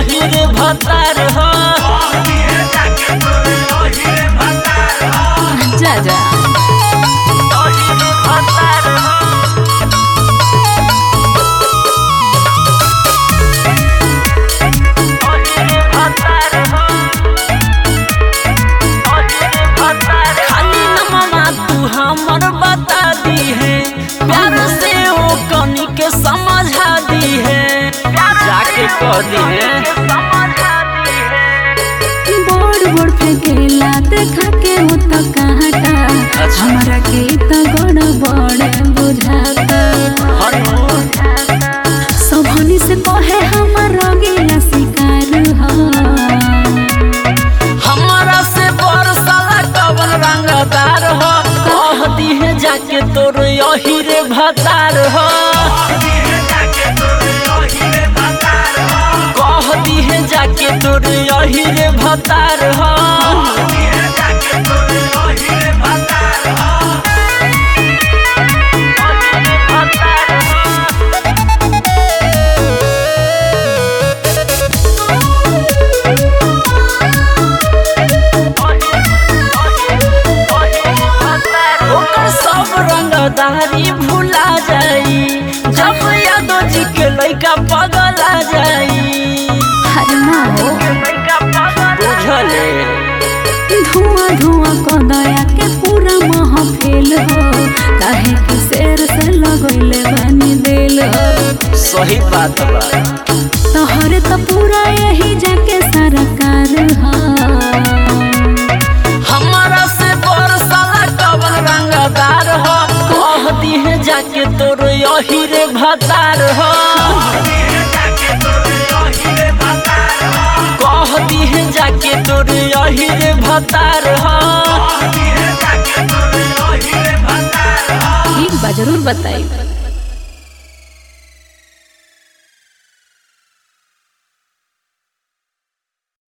यही रे भतार हो जा जा यही रे भतार हो यही रे भतार हो यही रे भतार खाली नममा तू हमर बता दी है प्यार से ओ कनी के समझा दी है जाके कह दी है बड़ बड़ फेंकेला देखा के हो तो काटा अच्छा। हमरा के तो गड़ बड़ बुझाता हनु सबनी से कहे हमर रंगीला शिकार हो हमारा से बरसाला कवन रंगदार हो कह दी है जाके तोर यही रे भतार हो कह दी है जाके तोर यही रे भतार हो ओकर सब रंगदारी भुला जाई जब यादव जी के लइका पगला जाई हर माओ बुझले धुआं धुआं को दया के पूरा महफिल हो काहे कि शेर से लगैले बनी दिल हो सही बात बा तोहरे तो पूरा यही जाके सरकार हो हमारा से बरसाला कवन रंगदार हो कह दी है जाके तोर यही रे भतार हो कह दी है जाके तोर यही रे भतार हो ठीक बा जरूर बताई